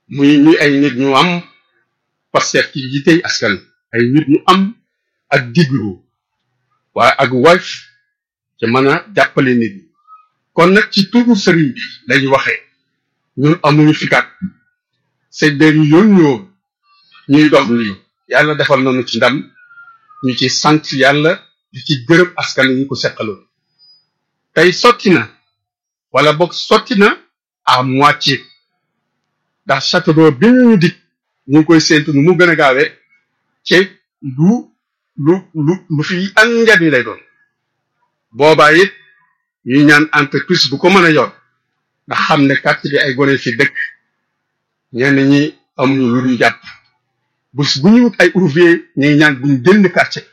muy muy ay nit ñu am Pastef ci yitey askan ay nit ñu am ak diglu waaye ak woyof ci mën a jàppale nit ñi kon nag ci turu sëriñ bi lañu waxee ñun amuñu fikat sëñ bi ñu yoon ñoo ñuy dox lii yàlla defal nañu ci ndam ñu ci sant yàlla di ci gërëm askan ñu ko seqaloon tey sotti na wala boog sotti na à moitié ndax château d'eau bi ñu dig ñu ngi koy séentu nu mu gën a gaawee ci lu lu lu lu fi am njariñ lay doon boobaa it ñuy ñaan entreprise bu ko mën a yor ndax xam ne quartier bi ay gone fi dëkk ñenn ñi amuñu lu ñu jàpp bés bu ñu wut ay ouvrier ñu ngi ñaan buñ génn quartier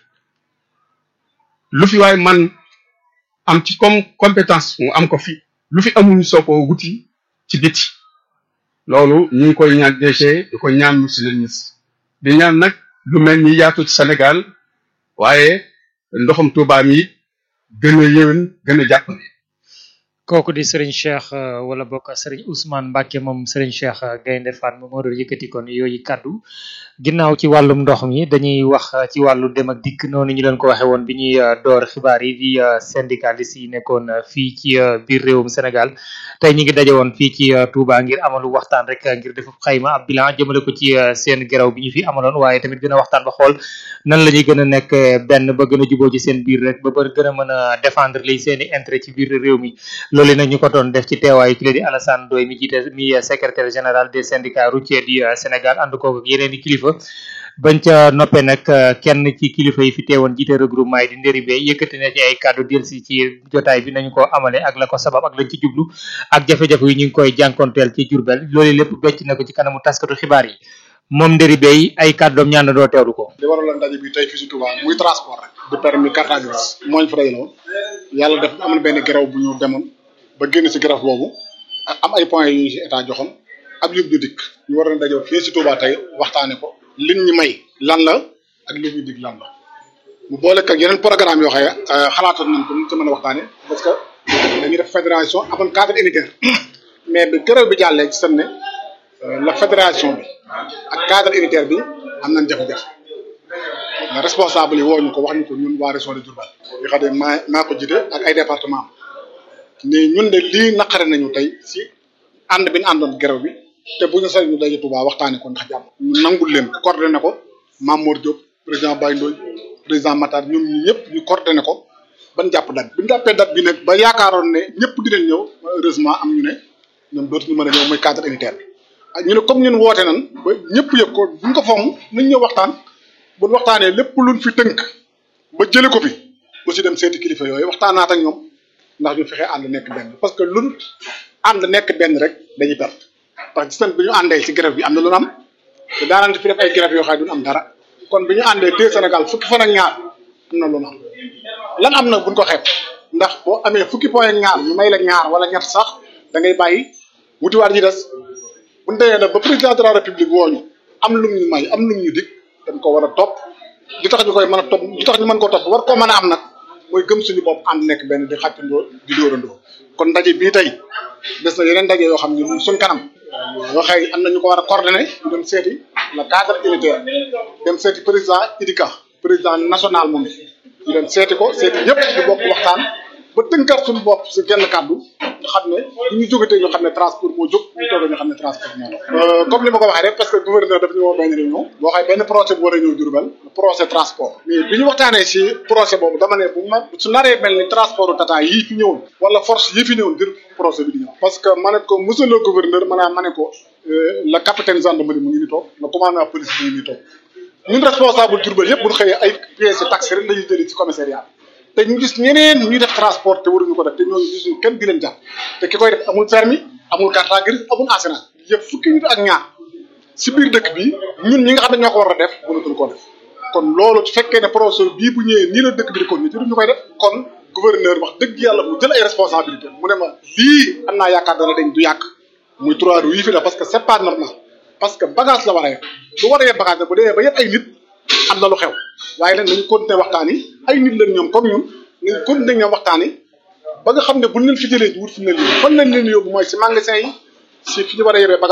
lu fi waaye man am ci comme compétence mu am ko fi lu fi amuñu soo ko wuti ci biti loolu ñu ngi koy ñaan DG di ko ñaan monsieur le ministre di ñaan nag lu mel ni yaatu ci Sénégal waaye ndoxum Touba mi gën a yéwén gën a jàpp kooku di Serigne Cheikh wala bokk Serigne Ousmane Mbacke moom Serigne Cheikh Gaynde Fatma moo doon yëkkati kon yooyu kaddu ginnaaw ci wàllum ndox mi dañuy wax ci wàllu dem ak dikk noonu ñu leen ko waxee woon bi ñuy door xibaar yi di syndicaliste yi nekkoon fii ci biir réewum Sénégal tey ñu ngi daje woon fii ci Touba ngir amalu waxtaan rek ngir def xayma ab bilan jëmale ko ci seen geraw bi ñu fi amaloon waaye tamit gën a waxtaan ba xool nan la ñuy gën a nekk benn ba gën a juboo ci seen biir rek ba ba gën a mën a défendre li seen i intérêt ci biir réew mi loolu nag ñu ko doon def ci teewaayu ki la di Alassane Ndoye mi jiite mi secrétaire général des syndicats routiers du Sénégal ànd koog ak yeneen i kilifa bañ ca noppee nag kenn ci kilifa yi fi teewoon jiite regroupement yi di ndëri bee yëkkati na ci ay kàddu delsi ci jotaay bi nañu ko amale ak la ko sabab ak lañ ci jublu ak jafe-jafe yi ñu ngi koy jànkonteel ci Jurbel loolu lépp becc na ko ci kanamu taskatu xibaar yi moom ndëri bee ay kàddoom ñaan na doo teewlu ko li waraloon ndaje bi tey fii si Touba muy transport rek de permis carte grise mooñ fa dajale woon yàlla def am na benn grève bu ñu demoon ba génn si grève boobu am ay points yu ñu si état joxoon ab yëpp ñu dikk ñu war a daje fii si Touba tey waxtaane ko lin ñu may lan la ak li ñu dig lan la mu boole ak yeneen programme yoo xam ne xalaatoon nañ ko ñu ci mën a waxtaane parce que dañuy def fédération amoon cadre unitaire mais bi grève bi jàllee ci seen ne la fédération bi ak cadre unitaire bi am nañ jafe-jafe la responsable yi woo ñu ko wax ñu ko ñun waa région de Diourbel yi xam ne maa maa ko jiite ak ay département ne ñun de lii naqare nañu tey si ànd bi ñu àndoon grève bi te bu ñu sañ ñu daje Touba waxtaanee ko ndax jàmm ñu nangul leen ko coordonné ko Mamour Diop président Baye Ndoye président Matar ñoom ñi ñëpp ñu coordonné ko ban jàpp date bi ñu jàppee date bi nag ba yaakaaroon ne ñëpp dinañ ñëw heureusement am ñu ne ñoom dootuñu mën a ñëw mooy cadre unitaire bi ak ñu ne comme ñun woote nan ba ñëpp yëg ko buñ ko fomm nañ ñëw waxtaan buñ waxtaanee lépp luñ fi tënk ba jële ko fi aussi dem seeti kilifa yooyu waxtaanaat ak ñoom ndax ñu fexe ànd nekk benn parce que luñ ànd nekk benn rek dañuy perte ndax gis nañ bi ñu àndee ci grève bi am na lu am te daanaka fi def ay grève yoo xam ne duñ am dara kon bi ñu àndee tey Sénégal fukki fan ak ñaar am na lu am lan am na buñ ko xeeb ndax boo amee fukki point ak ñaar ñu may la ñaar wala ñett sax da ngay bàyyi wutiwaat yi des buñ demee nag ba président de la république wooñu am lum ñu may am lum ñu dig dañ ko war a topp li tax ñu koy mën a topp li tax ñu mën ko topp war koo mën a am nag mooy gëm suñu bopp ànd nekk benn di xàccandoo di dóorandoo kon ndaje bii tey des na yeneen ndaje yoo xam ne suñ kanam waxee am na ñu ko war a coordonné ñu dem seeti le cadre unitaire dem seeti président IDICA président national moom ñu dem seeti ko seeti ñëpp di bokk waxtaan ba tënkaat suñu bopp si genn kàddu nga xam ne bu ñu jógatee ñu xam ne transport moo jóg ñu toogee ñu xam ne transport moo dox comme li ma ko waxee rek parce que gouverneur daf ñu woo benn réunion boo xam benn projet bu war a ñëw Diourbel projet transport mais bi ñu waxtaanee si projet boobu dama ne bu ma su naree mel ni transport tata yii fi ñëwoon wala force yii fi ñëwoon dir projet bi di ñëw parce que ma ne ko monsieur le gouverneur maanaam ma ne ko le capitaine gendarmerie mu ngi ni toog le commandant police mu ngi ni toog ñun responsable Diourbel yëpp bu ñu xëyee ay pièces taxi rek lañuy jëlee ci commissariat te ñu gis ñeneen ñuy def transport te waruñu ko def te ñooñu gisuñu kenn di leen jàpp te ki koy def amul permis amul carte grise amul assurance yëpp fukki nit ak ñaar si biir dëkk bi ñun ñi nga xam ne ñoo ko war a def mënatuñ koo def kon loolu su fekkee ne projet bii bu ñëwee nii la dëkk bi di ko ñu ñu koy def kon gouverneur wax dëgg yàlla mu jël ay responsabilité mu ne ma lii am naa yaakaar dana dañ du yàq muy trois roues yi fi def parce que c'est pas normal parce que bagage la war a yeb lu war a yeb bagage bu demee ba yëpp ay nit am na lu xew waaye nag nañu continuer waxtaan yi ay nit lañ ñoom comme ñun nañu continuer ñoom waxtaan yi ba nga xam ne buñ leen fi jëlee wut fi mu ne nii fan lañ leen yóbbu mooy si magasin yi si fi ñu war a yebee